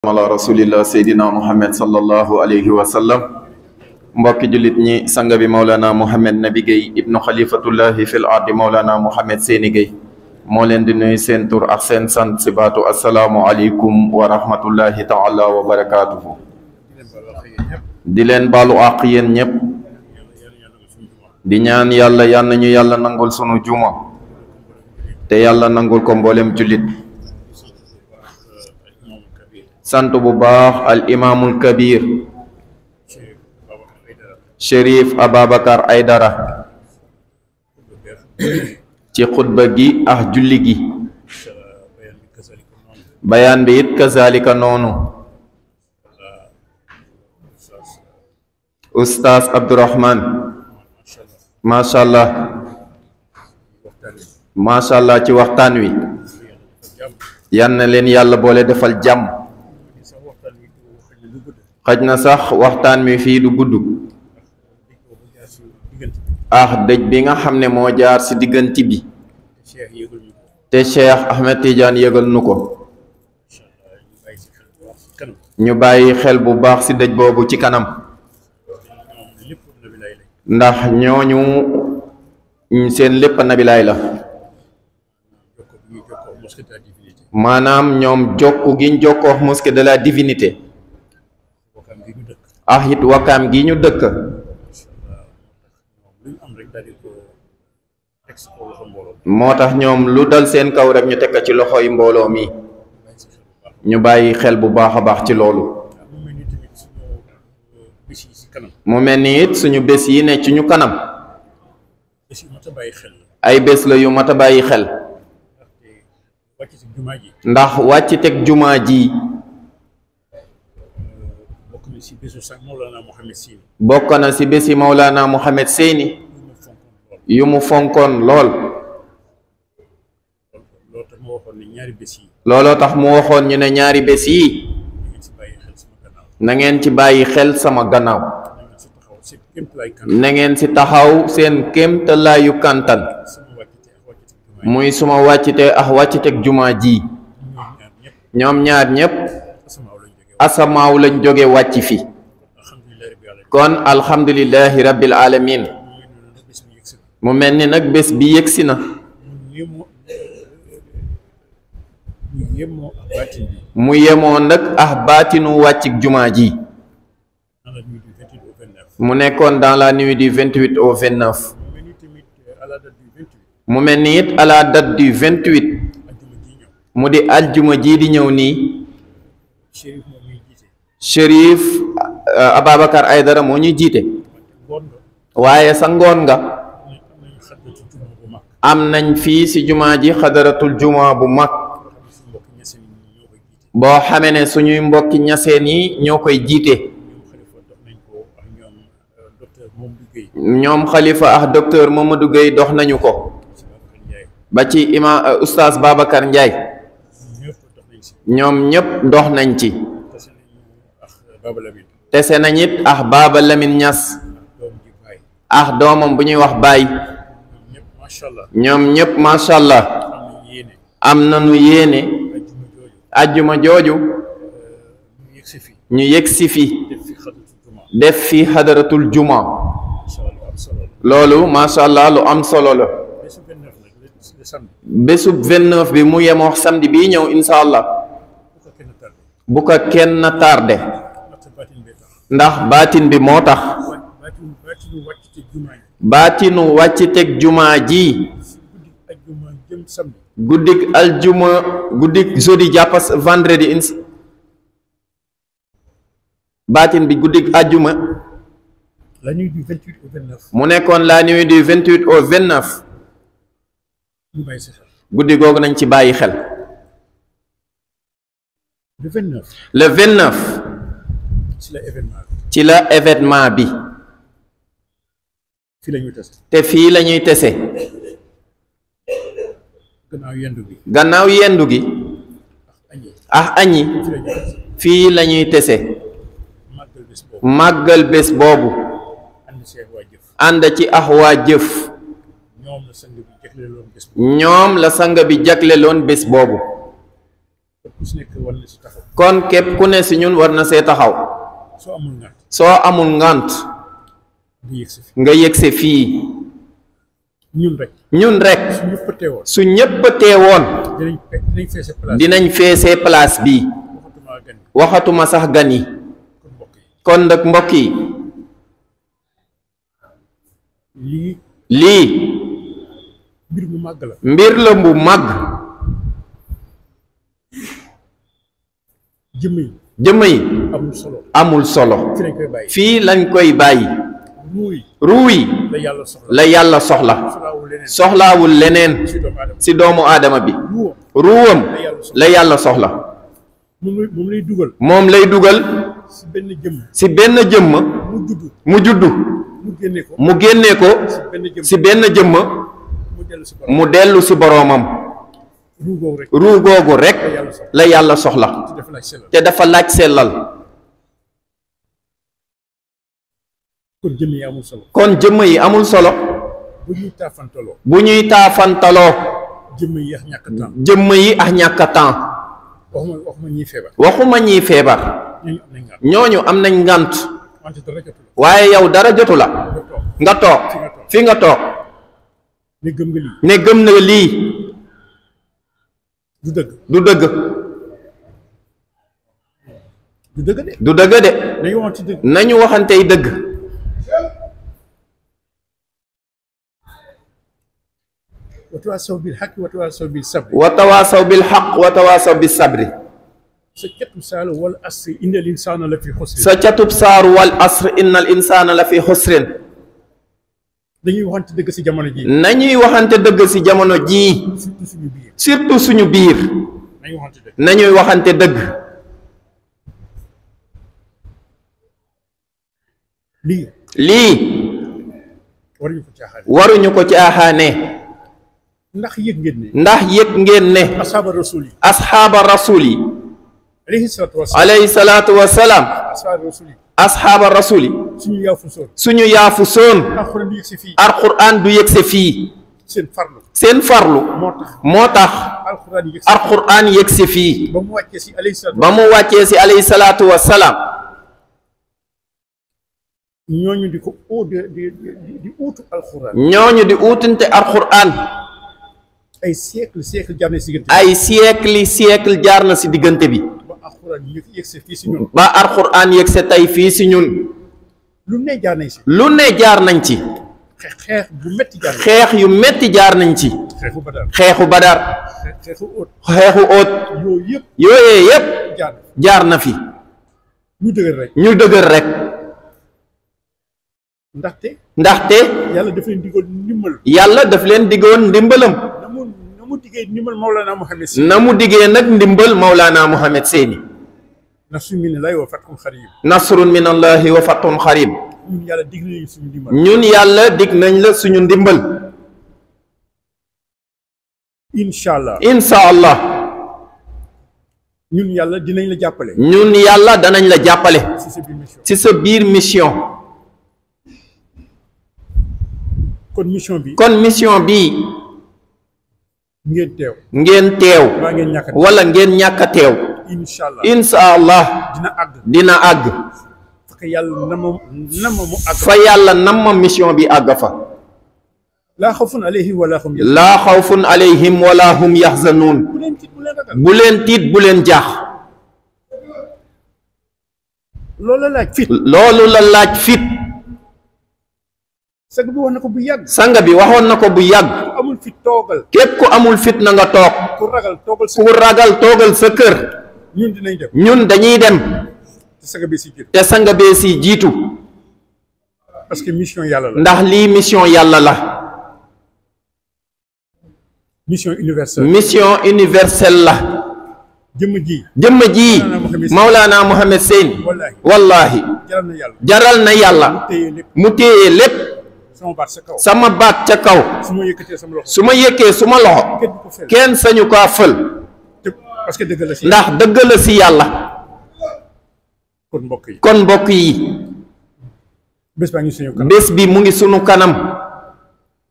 ala rasulillah seydina muhammad sallallahu alayhi wa sallam mbokki jullit ñi sanga bi maulana muhammad nabi Guèye ibnu xalifatullahi fil ardi maulana muhammad seeni Guèye moo leen di nuyu seen tur ak seen sant si baatu asalaamu aleykum wa rahmatullahi taala wa barakaatuhu di leen baalu àq yéen ñépp di ñaan yàlla yal na ñu yàlla nangul sunu juma te yàlla nangul ko mboolem jullit sant bu baax al imaamul kabir Cherif Ababacar Aydara ci xutba gi ak julli gi bayaan bi it kazalika noonu ustaas Abdourahman macha allah macha allah ci waxtaan wi yan na leen yàlla boole defal jàmm xaj na sax waxtaan mi fii du gudd ah dëj bi nga xam ne moo jaar ci diggante bi te Cheikh Ahmed Tidiane yëgal nu ko ñu bàyyi xel bu baax ci dëj boobu ci kanam ndax ñooñu seen lépp nabilaay la maanaam ñoom jokku giñ jokkoo mosquée de la divinité ah it wakkaam gi ñu dëkk moo tax ñoom lu dal seen kaw rek ñu tekk ci loxoy mbooloo mi ñu bàyyi xel bu baax a baax ci loolu mu mel ni it suñu bés yi ne ci ñu kanam ay bés la yu mat a bàyyi xel ndax wàcc teg jumaa ji bokk na ci bési Mawlana Mohamed Seyni yu mu fonkoon lool looloo tax mu waxoon ñu ne ñaari bés yi na ngeen ci bàyyi xel sama gannaaw na ngeen ci taxaw seen kéemtalaayu kantan muy suma wàccite ak wàcciteg jumaa ji ñoom ñaar ñépp asamaaw lañ jóge wàcc fi kon alhamdulillahi rabbil alamin mu mel ni nag bés bi yëgsi na mu yemoo nag ah baatinu wàccik jumaa ji mu nekkoon dans la nuit du 28 au 29 mu mel ni it à la date du 28 mu di aljuma ji di ñëw nii Cherif Ababacar Aydara moo ñuy jiite waaye sa ngoon nga am nañ fii ci jumaa ji xadaratul jumaa bu mag boo xamee ne suñuy mbokki ñaseen yi ñoo koy jiite ñoom xalifa ak docteur Mamadou Gueye dox nañu ko ba ci ima oustaz Babacar Ndiaye ñoom ñépp dox nañ ci tese nañ it ah Baba Lamine Niass ah doomam bu ñuy wax baay ñoom ñépp macha allah am nañu yéene ajjuma jooju ñu yegg si fi def fi xadaratul juma loolu macha allah lu am solo la bésub 29 bi mu yemoo samedi bii ñëw incha allah bu ko kenn tardé ndax baatin bi moo tax baatinu wàcc teg jumaa ji guddik aljuma guddik jeudi jàppas vendredi ins baatin bi guddik aljuma la nuit du 28 au 29 mu nekkoon la nuit du 28 au 29 ñu bàyyi si xel guddi googu nañ ci bàyyi xel le 29 le 29 ci la événement bi ci la événement bi fii la ñuy tase te fii la ñuy tese gannaaw yendu bi gannaaw yendu gi añi ah añi fii la ñuy tase fii la ñuy tese màggal bés boobu màggal bés boobu ànd seeg waa jëf ànd ci ax waa jëf ñoom la sang bi jagle loon bés boobu ñoom la sang bi jagleloon bés boobu ëpp ku si nekk war na si taxaw kon képp ku ne si ñun war na see taxaw soo amul ngànt soo amul ngant nga yëg si fi nga yëgse fii ñun rek ñun rek su ñëpp teewoon su ñëpp teewoon dinañ fe- dinañ feese place dinañ feesee place bi waxatuma gan yi waxatuma sax gan yi kon mbokk yi kon nag mbokk yi lii lii mbir mu màgg la mbir la bu màgg jëmm yi jëmm yi amul solo amul solo fi lañ koy bàyyi fii lañ koy bàyyi ruu yi ruu yi la yàlla soxla la yàlla soxla soxlaawul leneen soxlaawul leneen si doomu aadama si doomu aadama bi ruuwam ruuwam la yàlla soxla moom lay moom lay dugal moom lay dugal si benn jëmm si benn jëmm mu judd mu juddu mu génne ko mu génnee ko si benn jëmm si benn jëmm mu dellu si borom mu dellu si boroomam ruu googu rek ruu googu rek la yàlla soxla ci def laaj sellal te dafa laaj sellal kon jëmm yi amul solo kon jëmm yi amul solo bu ñuy taafantaloo bu ñuy taafantaloo jëmm yi yax ñàkk temps jëmm yi ak ñàkk a temps waxuma waxuma ñiy feebar waxuma ñiy feebar ñooñu am nañ ñooñu am nañ ngànt ngant wante dara jotul waaye yow dara jotu la nga toog nga toog fi nga toog ne gëm nga lii ne gëm na lii du dëgg du dëgg du dëgg de du dëgg de dañu waxoon ci dëgg nañu waxantey dëgg watawaasaw bil xaq watawaasaw bil sabri wa tawaasaw bil xaq wa tawaasaw bis sabri sa catu saala wal asri innal insaana la fi xusri sa catub saaru wal asr innal insaana la fi xusrin dañuy waxante dëgg si jamono ji nañuy waxante dëgg ci jamono jii surtout suñu biir surtout suñu biir nañu waxante dëgg nañuy waxante dëgg lii lii waruñu ko caaxaan waruñu ko caaxaane ndax yëg ngeen ne ndax yëg ngeen ne asaaba rasul yi asxaaba rasul yi alayhi salaatu wasalaam alayhi salaatu wasalaam asaaba rasul yi asxaaba rasul yi suñu yaafu soon suñu yaafu soon alxuraan di yëg si fii alquran du yëgse fii seen farlu seen farlu moo tax moo tax alxuraan yëg si alquran yëgse fii ba mu wàccee si alayhi salaatu ba mu wàccee si alayhi salaatu wasalaam ñooñu di ko oo di di di di uutu alxuraan ñooñu di uutante alquran ay siècle siècle jaar na si diggante ay siècle siècle jaar na si diggante bi ba alxuraan yëg yëg si fii si ñun ba alquran yëgse tey fii si ñun lu ne jaar nañ si lu ne jaar nañ ci xeex xeex bu metti jaar nañ xeex yu metti jaar nañ ci xeexu badar xeexu badar xeex xeexu óot xeexu óot yooyu yëpp yooyee yépp jaar na jaar na fi ñu dëgër rek ñu dëgër rek ndaxte ndaxte yàlla daf leen digal ndimbal yàlla daf leen diggoon ndimbalam na mu na mu diggee ndimbal Mawlana Muhammad si na mu diggee nag ndimbal Maulana Muhammad Seeni na su mi ne lay wa fatkum xarib nasrun min allahi wa fatun xarib ñun yàlla dig nañu suñu ndimbal ñun yàlla dig nañ la suñu ndimbal incha allah insha allah ñun yàlla dinañ la jàppale ñun yàlla danañ la jàppale si sa biir mission ci sa biir mission kon mission bi kon mission bii ngeen teew ngeen teew baa ngeen ñàkk wala ngeen ñàkk a teew incha allah insha allah dina àgg dina àgg fekk yàlla na ma na ma mu àgg fa yàlla nam ma mission bi àgg fa laa xawfun alayhi wala hum yahzanun laa xawfun alayhim wala hum yaxzanuun bu leen tiit bu leen ragal bu leen tiit bu leen jaax loolu la laaj fit loolu la laaj fit sag bi wax na ko bu yàgg sanga bi waxoon na ko bu yàgg amul fit toogal képp ku amul fit na nga toog ku ragal toogal sa ku ragal toogal sa kër ñun dinañ dem ñun dañuy dem te saga bi si jër te sanga bee si jiitu parce que mission yàlla la ndax lii mission yàlla la mission universelle mission universelle la jëmm ji jëmm ji Maulana Mohamed Seyni wallaahi wallahi jaral na yàlla jaral na yàlla téye lépp mu téye lépp sama baat sa kaw sama baat ca kaw su ma yëkkatee sama loxo su ma yëkkee su ma loxo kenn du ko fel kenn sañu ko fël te parce que dëgg la si ndax dëgg la si yàlla kon mbokk yi kon mbokk yi bés baa ngi suñu kanam bés bi mu ngi sunu kanam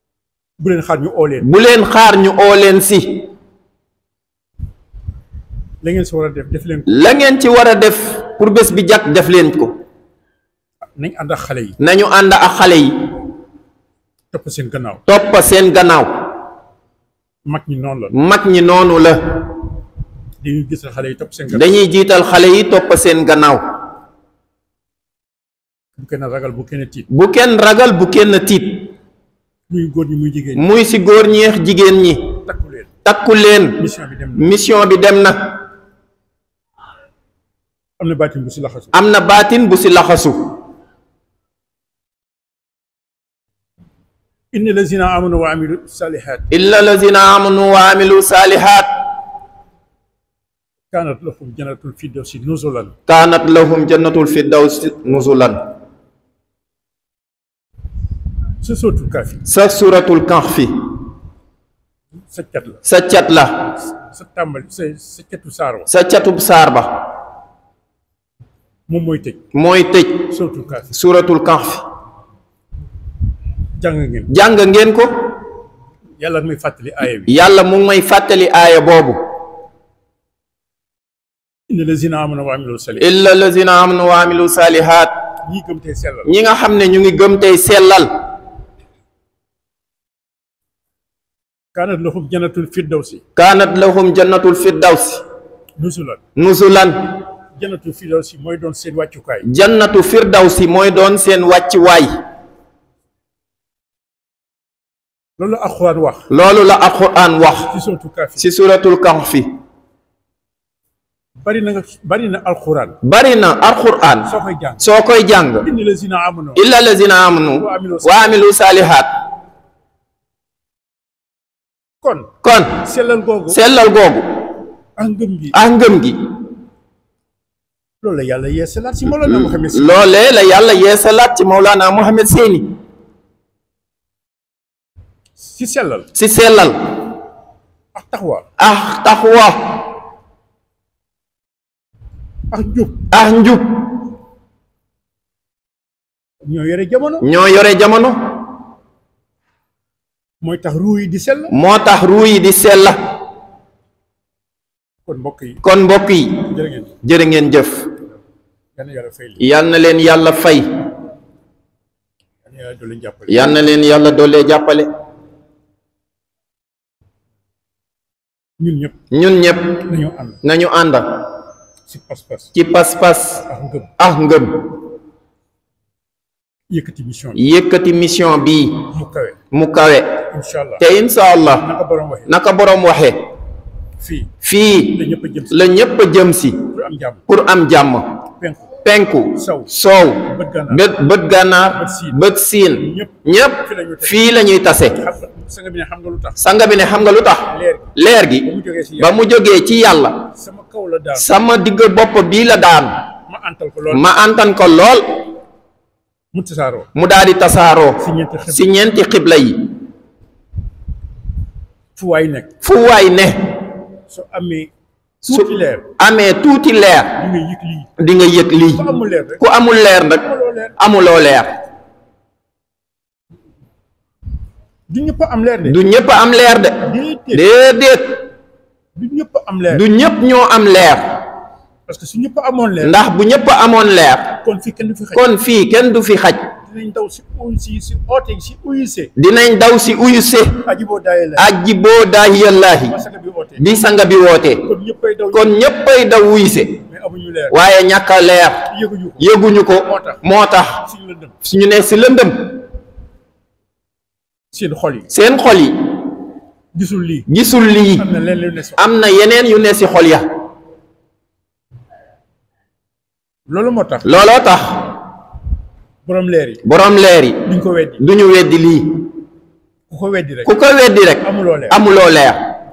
bu leen xaar ñu oo leen bu leen xaar ñu oo leen si la ngeen si war a def def leen ko la ngeen ci war a def pour bés bi jàkk def leen ko nañ ànd ak xale yi nañu ànd ak xale yi topp seen gannaaw topp seen gannaaw mag ñi noonu la mag ñi noonu la dañuy gis xale yi topp seen gannaaw dañuy jiital xale yi topp seen gannaaw bu kenn ragal bu kenn tiit bu kenn ragal bu kenn tiit muy góor ñi muy jigéen ñi muy ci góor ñeex jigéen ñi takku leen takku leen mission bi dem na mission bi dem na am na baatin bu si laxasu am na baatin bu ci laxasu inna lazina amanu wa amilu salihat illa lazina amanu wa amilu salihat kanat lahum jannatul firdawsi nuzulan kaanat lahum jannatul firdawsi nuzulan sa sootul kaafi sa suratul kahfi sa cat la sa cat la sa tàmbali sa sa catu saaro sa catub saar ba moom mooy tëj mooy tëj sootul kaafi suratul kahfi jàng ngeen jàng ngeen ko yàlla muy fàttali aaya bi yàlla mu ngi may fàttali aaya boobu inna lazina amanu wa amilu salihat illa lazina amanu wa amilu salihat ñii gëm tey sellal ñi nga xam ne ñu ngi gëm tey sellal kanat lahum jannatul firdawsi kaanat lahum jannatul firdawsi nuzulan nuzulan jannatul firdawsi mooy doon seen wàccukaay jannatu firdawsi mooy doon seen wàccuwaay loolu la alxuraan wax loolu la alquran wax ci sootul kaafi ci suratul kahfi bari na nga bari na alxuraan bari na alquran soo koy jàng soo koy jàng inna lazina amanu illa lazina amanu Wa amilu wa amilu salihat kon kon sellal googu sellal googu ak ngëm gi ak ngëm gi loolu la yàlla yeesalaat si Mawlana Muhammad si loolee la yàlla yeesalaat ci Mawlana Muhammad Seeni si sellal ci sellal ak taxwa ah taxwa ak njub ah njub ñoo yore jamono ñoo yore jamono mooy tax ruu yi di sell moo tax ruu yi di sella kon mbokk yi kon mbokk yi jërë ngeen jërë ngeen jëf yal na yàlla fay li yal na leen yàlla fay yal na yàlla dolli jàppale yal na leen yàlla doolee jàppale ñun ñëpp ñun ñëpp nañoo ànd nañu ànd si pas-pas ci pas-pas ak ngëm ak ngëm yëkkati mission bi yëkkati mission bii mu kawe mu kawe incha allah te insha allah naka borom waxee naka boroom waxe fii fii la ñëpp a jëm si la ñépp a jëm si pour am jàmm pour am jàmm penku penku Sow. soow bët gànnaar bët bët gànnaar Bët siin. bët siin ñëpp ñépp fii la ñuy tase. fii la ñuy tase xam nga sanga bi ne xam nga lu tax sanga bi ne xam nga lu tax leer gi leer gi ba mu jógee si ba yàlla mu jógee ci yàlla sama kaw la daal sama digg bopp bii la daan ma antal ko lool ma antan ko lool mu tasaaroo mu daal di tasaaroo si ñeenti xib si ñeenti xibla yi fu waay nekk fu waay ne soo amee su tuuti leer amee tuuti leer di nga yëg lii di nga yëg lii ku amul leer rek ku amul leer nag amuloo leer amuloo leer du ñëpp am leer de du ñëpp am leer de déedéet déedéet du ñëpp am leer du ñëpp ñoo am leer parce que su ñëpp amoon leer ndax bu ñëpp amoon leer kon fii kenn du fi xaj kon fii kenn du fi xaj dinañ daw si uy si si oote si uyuse dinañ daw si uyuse aji boo daayee la aji boo daahiyallaahi parce que bi oote bi sanga bi wootee kon ñëppay daw kon ñëppay daw uyuse mais amuñu leer waaye ñàkk a leer yëguñu ko yëguñu ko Moo tax. moo tax suñu lëndëm suñu ne si lëndëm seen xol yi seen xol yi gisul lii gisul lii am na leen lu ne so am na yeneen yu ne si xol ya loolu moo tax looloo tax borom leer yi boroom leer yi duñ ko weddi duñu weddi lii ku ko weddi rek ku ko weddi rek amuloo leer amuloo leer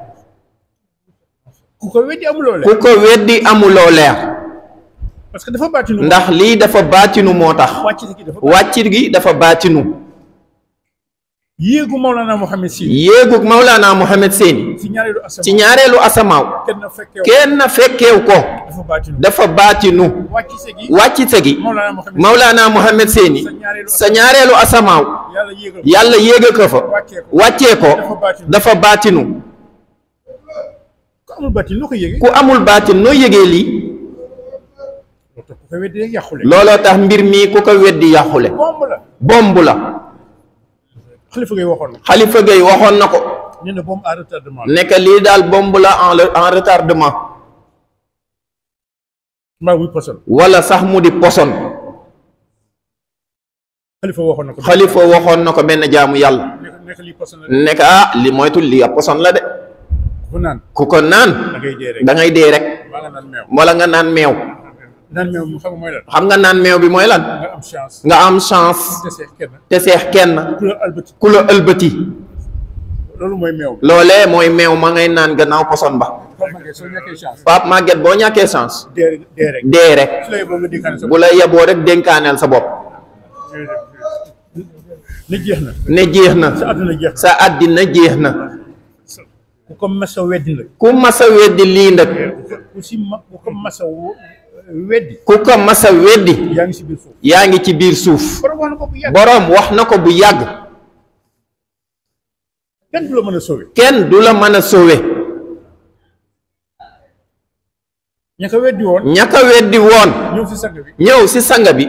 ku ko weddi amuloo leer ku ko weddi amuloo leer parce que dafa baatinu ndax lii dafa baatinu moo tax wàcc si gi dafa wàccit gi dafa baatinu yéegu Mawlana Mohamed si yéegug Mawlana Muhammad Seeni si ñaareelu asamaan ci ñaareelu asamaaw kenn fekkee kenn fekkeew ko dafa baatinu dafa baatinu wàcc si gi wàccite gi Mawlana Mohamed Mawlana Muhammad Seeni sa ñaareelu sa ñaareelu asamaaw yàlla yéegal yàlla yéega ko fa wàccee ko wàccee ko dafa baatinu dafa baatinu amul bàtti noo ko yëgee ku amul baatin noo yëgee lii loolu tax ku ko weddi rek yàqule looloo tax mbir mii ku ko weddi yàqule bomb la bomb la xalifa ngay waxoon na xalifa gay waxoon na ko nee na bombe à retardement nekk lii daal bomb la en en retardement mbaa muy poson wala sax mu di poson xalifa waxoon na ko xalifa waxoon na ko benn jaamu yàlla nekk nekk lii poson la nekk ah li moytul lii a poson la de ku naan ku ko naan da ngay dee rek da ngay dee rek maa nga naan meew wala nga naan meew naan meew mu xam nga mooy lan xam nga naan meew bi mooy lan nga am chance nga am chance te seex kenn te seex kenn ku la albati ku la ëlbati loolu mooy meew loolee mooy meew ma ngay naan gannaaw poson ba xam nga soo ñàkkee chance Pape Maguette boo ñàkkee chance dee dee rek dee rek su lay boo nga dénkaane sa bu la yeboo rek dénkaaneel sa bopp ne jeex na ne jeex na sa àdduna jeex sa àddina jeex na na ku ko mas a weddi nag ku masa weddi lii nag ku si ma ku ko mas a wo- weddi ku ko masa weddi yaa ngi si biir foofu yaa ngi ci biir suuf borom wax na ko bu yàgg boroom wax na ko bu yàgg kenn du la mën a sauver kenn du la mën a sauver ña ko weddi woon ñaka weddi woon ñëw si sang bi ñëw ci sanga bi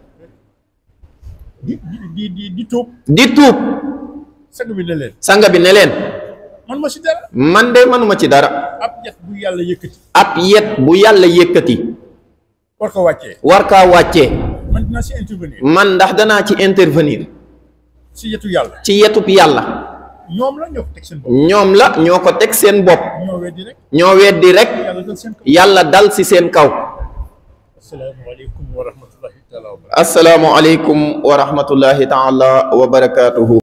di di di di di tuub di tuub sang bi ne leen sanga bi ne leen man ma si dara man de manuma ci dara ab yat bu yàlla yëkkati ab yet bu yàlla yëkkati war ko wàccee war kaa wàccee man dinaa si intervenir man ndax danaa ci intervenir si yetu yàlla ci yetub yàlla ñoom la ñoo ko teg seen bopp ñoom la ñoo ko teg seen bopp ñoo weddi rek ñoo weddi rek yàlla dal seen kaw yàlla dal ci seen kaw asalaamaaleykum wa rahmatullahi taala wa barakatuh asalaamu aleykum wa rahmatullahi taala wa barakaatuhu